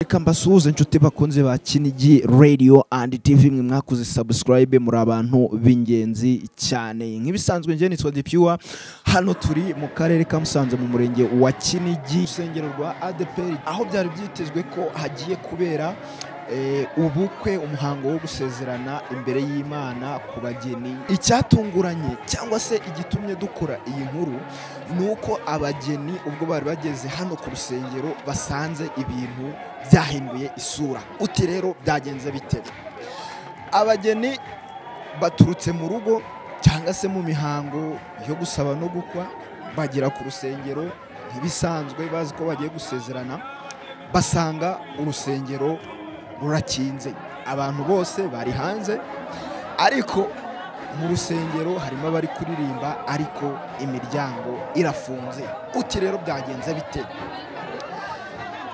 reka mbasuhuze inshuti bakunze ba kinigi radio and tv mwe mwakoze subscribe muri abantu b'ingenzi cyane nk'ibisanzwe njye nitwa Depuwa hano turi mu karere ka Musanze mu murenge wa Kinigi rusengero rwa ADPR aho byari byitezwe ko hagiye kubera eh, ubukwe umuhango wo gusezerana imbere y'Imana ku bageni icyatunguranye cyangwa se igitumye dukora iyi nkuru ni uko abageni ubwo bari bageze hano ku rusengero basanze ibintu byahinduye isura uti rero byagenze bite abageni baturutse mu rugo cyangwa se mu mihango yo gusaba no gukwa bagera ku rusengero nk'ibisanzwe bazi ko bagiye gusezerana basanga urusengero rurakinze abantu bose bari hanze ariko mu rusengero harimo abari kuririmba ariko imiryango irafunze uti rero byagenze bite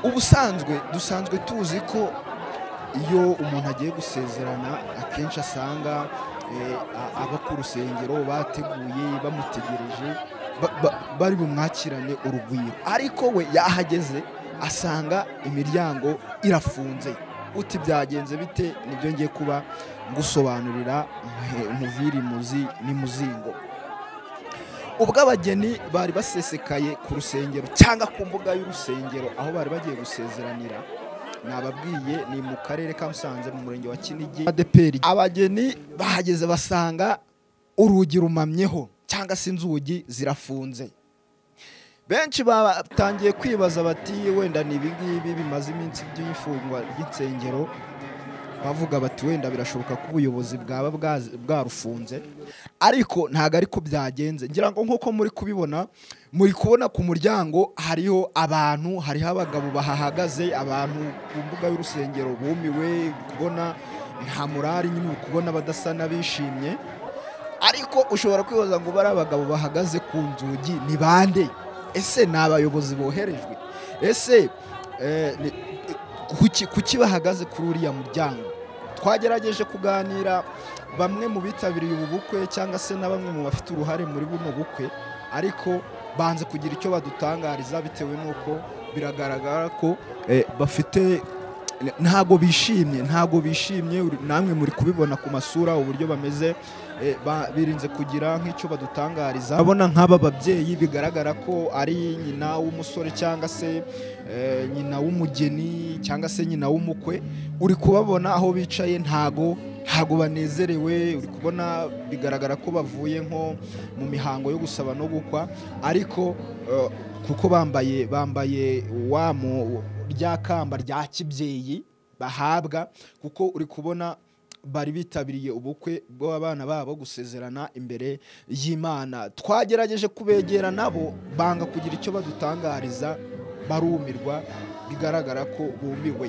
ubusanzwe dusanzwe tuzi ko iyo umuntu agiye gusezerana akenshi asanga eh, a- aba ku rusengero bateguye bamutegereje ba- ba- bari bumwakirane urugwiro ariko we yahageze asanga imiryango irafunze uti byagenze bite nibyo ngiye kuba ngusobanurira mhe- muviri muzi ni muzingo ubwo abageni bari basesekaye ku rusengero cyangwa ku mbuga y'urusengero aho bari bagiye gusezeranira nababwiye ni mu karere ka musanze mu murenge wa kinigi adeperi abageni bahageze basanga urugi rumamyeho cyangwa se inzugi zirafunze benshi batangiye kwibaza bati wenda ni ibingibi bimaze iminsi by'ifungwa ry'insengero bavuga bati wenda birashoboka ko ubuyobozi bwaba bwazi- bwarufunze ariko ntabwo ariko byagenze ngira ngo nk'uko muri kubibona muri kubona ku muryango hariho abantu hariho abagabo bahahagaze abantu ku mbuga y'urusengero bumiwe uri kubona nta murari nyine uri kubona badasa n'abishimye ariko ushobora kwibaza ngo bari abagabo bahagaze ku nzugi ni bande ese ni abayobozi boherejwe ese eh, ni- kuki kuki bahagaze kuri uriya muryango twagerageje kuganira bamwe mu bitabiriye ubu bukwe cyangwa se na bamwe mu bafite uruhare muri buno bukwe ariko banze kugira icyo badutangariza bitewe n'uko biragaragara ko eh, bafite ntago bishimye ntago bishimye uri- namwe muri kubibona ku masura uburyo bameze eh, ba- birinze kugira nk'icyo badutangariza abona nk'aba babyeyi bigaragara ko ari nyina w'umusore cyangwa se eh, nyina w'umugeni cyangwa se nyina w'umukwe uri kubabona aho bicaye ntago ntago banezerewe uri kubona bigaragara ko bavuye nko mu mihango yo gusaba no gukwa ariko eh, kuko bambaye bambaye wa mu- rya kamba rya kibyeyi bahabwa kuko uri kubona bari bitabiriye ubukwe bw'abana babo gusezerana imbere y'imana twagerageje kubegera nabo banga kugira icyo badutangariza barumirwa bigaragara ko bumiwe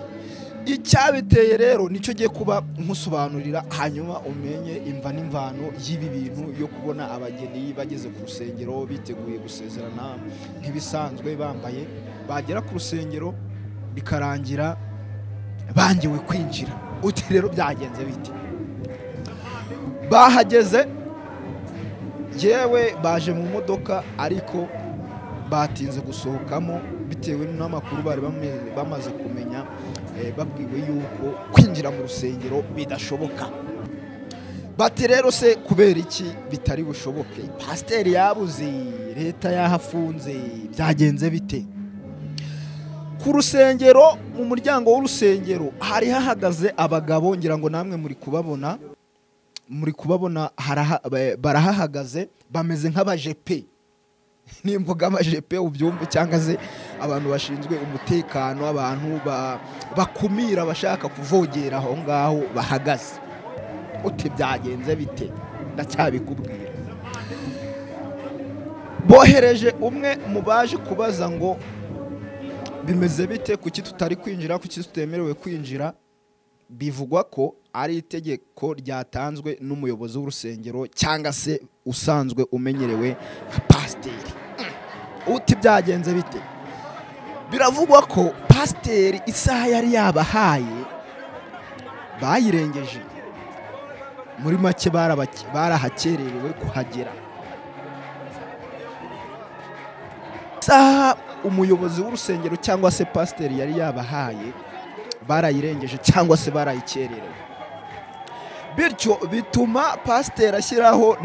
icyabiteye rero nicyo giye kuba nkusobanurira hanyuma umenye imva n'imvano y'ibi bintu yo kubona abageni bageze ku rusengero biteguye gusezerana nk'ibisanzwe bambaye bagera ku rusengero bikarangira bangiwe kwinjira uti rero byagenze bite bahageze yewe baje mu modoka ariko batinze gusohokamo bitewe n'amakuru bari bame- bamaze kumenya eh, babwiwe yuko kwinjira mu rusengero bidashoboka bati rero se kubera iki bitari bushoboke pasiteri yabuze leta yahafunze byagenze bite ku rusengero mu muryango w'urusengero hari hahagaze abagabo ngira ngo namwe muri kubabona muri kubabona haraha- ba- barahahagaze bameze nk'abajepe nimvuga amajepe ubyumva cyangwa se abantu bashinzwe umutekano abantu ba- bakumira abashaka kuvogera aho ngaho bahagaze uti byagenze bite ndacyabikubwira bohereje umwe mu baje kubaza ngo bimeze bite kuki tutari kwinjira kuki tutemerewe kwinjira bivugwa ko ari itegeko ryatanzwe n'umuyobozi w'urusengero cyangwa se usanzwe umenyerewe nka pasiteri Mm. uti byagenze bite biravugwa ko pasiteri isaha yari yabahaye bayirengeje muri make barabake- barahakererewe kuhagera isaha umuyobozi w'urusengero cyangwa se pasiteri yari yabahaye barayirengeje cyangwa se barayikererewe bityo bituma pasiteri ashyiraho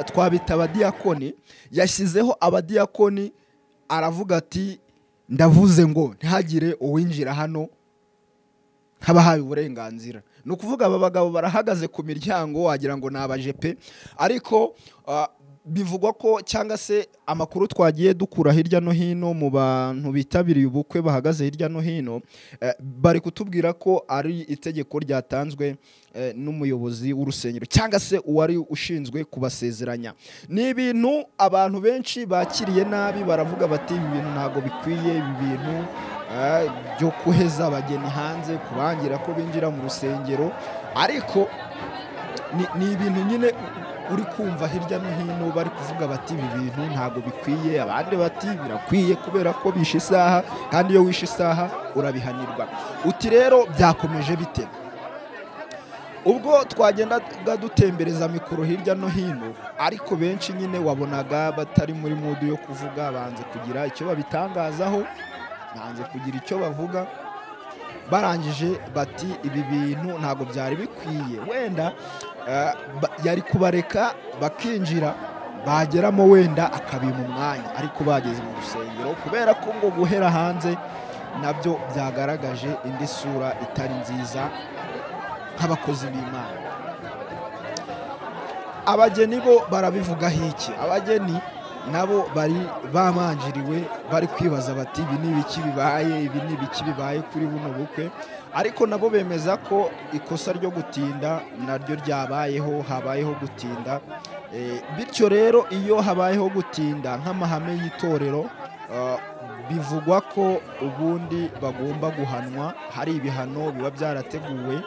twabita abadiyakoni yashyizeho abadiyakoni aravuga ati ndavuze ngo ntihagire uwinjira hano nk'abahawe uburenganzira ni ukuvuga aba bagabo barahagaze ku miryango wagira ngo ni abajepe ariko bivugwa ko cyangwa se amakuru twagiye dukura hirya no hino mu bantu bitabiriye ubukwe bahagaze hirya no hino bari kutubwira ko ari itegeko ryatanzwe n'umuyobozi w'urusengero cyangwa se uwari ushinzwe kubasezeranya ni ibintu abantu benshi bakiriye nabi baravuga bati ibi bintu ntabwo bikwiye ibi bintu byo kuheza abageni hanze kubangira ko binjira mu rusengero ariko ni ibintu nyine uri kumva hirya no hino bari kuvuga bati ibi bintu ntabwo bikwiye abandi bati birakwiye kubera ko bishe isaha kandi iyo wishe isaha urabihanirwa uti rero byakomeje bite ubwo twagendaga dutembereza mikoro hirya no hino ariko benshi nyine wabonaga batari muri mudu yo kuvuga banze kugira icyo babitangazaho banze kugira icyo bavuga barangije bati ibi bintu ntabwo byari bikwiye wenda yari kubareka bakinjira bageramo wenda akabima umwanya ariko bageze mu rusengero kubera ko ngo guhera hanze nabyo byagaragaje indi sura itari nziza nk'abakozi b'imana abageni bo barabivugaho iki abageni nabo bari bamanjiriwe bari kwibaza bati ibi ni ibiki bibaye ibi ni ibiki bibaye kuri buno bukwe ariko nabo bemeza ko ikosa ryo gutinda naryo ryabayeho habayeho gutinda bityo rero iyo habayeho gutinda nk'amahame y'itorero bivugwa ko ubundi bagomba guhanwa hari ibihano biba byarateguwe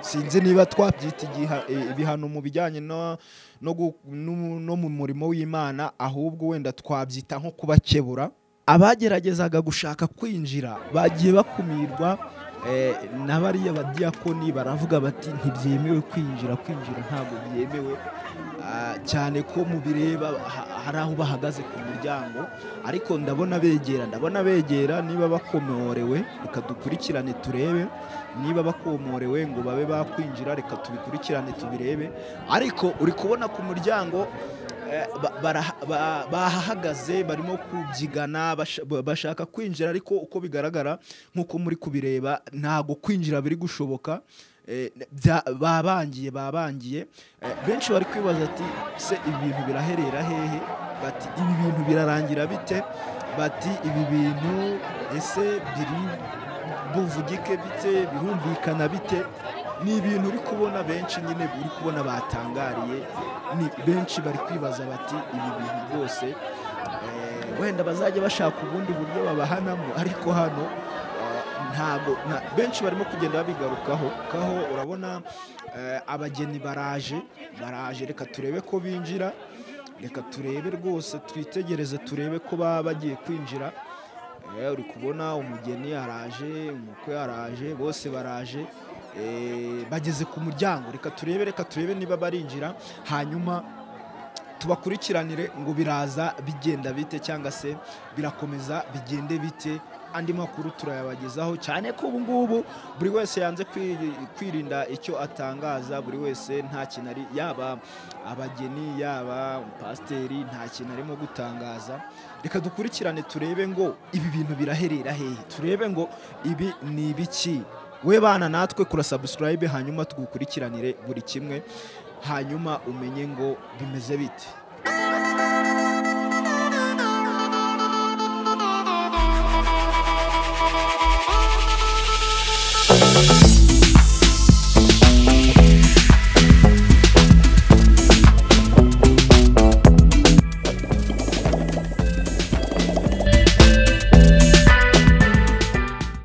sinzi niba twabyita ibihano mu bijyanye no mu murimo w'imana ahubwo wenda twabyita nko kubakebura abageragezaga gushaka kwinjira bagiye bakumirwa na bariya badiyakoni baravuga bati ntibyemewe kwinjira kwinjira ntabwo byemewe cyane ko mu bireba hari aho bahagaze ku muryango ariko ndabona begera ndabona begera niba bakomorewe reka dukurikirane turebe niba bakomorewe ngo babe bakwinjira reka tubikurikirane tubirebe ariko uri kubona ku muryango bahahagaze barimo kubyigana bashaka kwinjira ariko uko bigaragara nk'uko muri kubireba ntabwo kwinjira biri gushoboka babangiye babangiye benshi bari kwibaza ati se ibi bintu biraherera hehe bati ibi bintu birarangira bite bati ibi bintu ese biri buvugike bite birumvikana bite ni ibintu uri kubona benshi nyine uri kubona batangariye ni benshi bari kwibaza bati ibi bintu rwose wenda bazajya bashaka ubundi buryo babahanamo ariko hano ntabwo benshi barimo kugenda babigarukaho kaho urabona abageni baraje baraje reka turebe ko binjira reka turebe rwose twitegereze turebe ko baba bagiye kwinjira uri kubona umugeni araje umukwe araje bose baraje bageze ku muryango reka turebe reka turebe niba barinjira hanyuma tubakurikiranire ngo biraza bigenda bite cyangwa se birakomeza bigende bite andi makuru turayabagezaho cyane ko ubu ngubu buri wese yanze kwirinda icyo atangaza buri wese nta kintu ari yaba abageni yaba pasiteri nta kintu arimo gutangaza reka dukurikirane turebe ngo ibi bintu biraherera hehe turebe ngo ibi ni ibiki we bana natwe kura subscribe hanyuma tugukurikiranire buri kimwe hanyuma umenye ngo bimeze bite